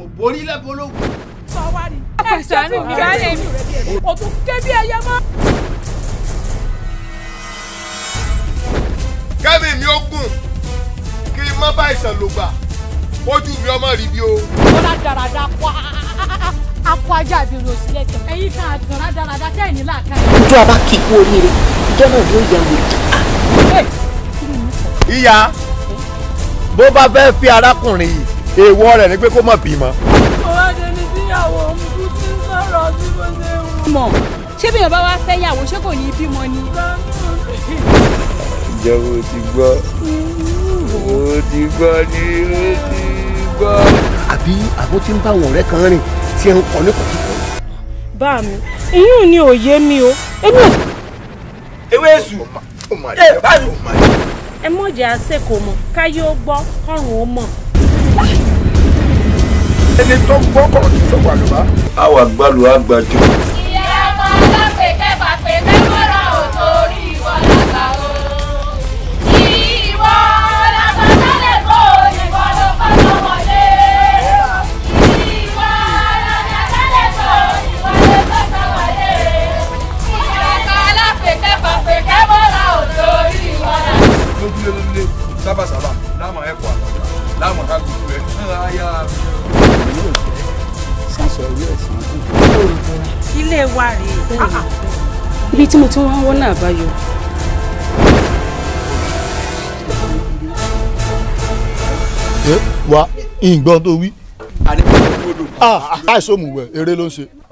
borí lẹ́bọ̀ ológun. ẹ ṣàánú mi baálé mi o tún ké bí ẹyẹ mọ́. kẹ́mi mi ó gùn kí n má bá ìsàn lò gbà ojú mi ọmọ rí bí o. bọ́lá dáradá kọ́ akọ ajá àbí rosí lẹ́tọ̀ ẹ̀yin kan àgàrà dáradá tẹ́ ẹ̀ ní làákà. ojú àbá kì í kú oríire ìjọ náà yóò yà wò. ìyá bó bá fẹ́ fi arákùnrin yìí èèwọ̀ rẹ̀ ni pé kó má bímọ. ọ̀rọ̀ ẹni tíyàwó mi kú ti ń sọ̀rọ̀ bí mo ṣe wù. mọ̀ ṣé bí yorùbá wá fẹ́ yàwó ṣé kò ní í bímọ ni. ìjọba ò ti gbọ́ ò ti gbọ́ ni ó ti gbọ́. àbí àbó tí ń bá àwọn ọ̀rẹ́ kan rìn tí ẹ ń kọ ní kọ̀tùkọ̀. bá mi ìyún ni òye mi o èmi ò. ewé èṣù ẹ báyìí. ẹ mọ̀jẹ̀ àṣekò mọ̀ káyé ó gbọ́ kọ́run ó mọ̀. ẹni tó gbọ́ kọ̀ ní sọ́kọ̀ àlùbá. àwọn àgbàlù àgbàjọ. ìyá ọmọ ọlọ́pẹ̀ kẹfà pé kẹ́kọ̀ọ́ ò torí ìwọ làgbà o. ìwọ làgbà sálẹ̀ kó ìwọ ló kọ́ lọ́wọ́lé. ìwọ làgbà sálẹ̀ kó ìwọ ló kọ́ lọ́wọ́lé. ìyá ọmọ ọlọ́pẹ̀ kẹfà pé kẹ́kọ̀ọ́ ò torí ìwọ làgbà. lójúlé lójúlé sábàsábà láàmú ẹ̀kọ́ àtàkà láàmú ká gbogbo ẹ̀. ayá mi. ilé wa rèé ibi tí mo ti wọ́n wọ́n náà báyọ̀. wa ìgbọ́n tó wí. àní kò gbọdọ̀. àìsàn òmùwẹ̀ eré ló ń ṣe.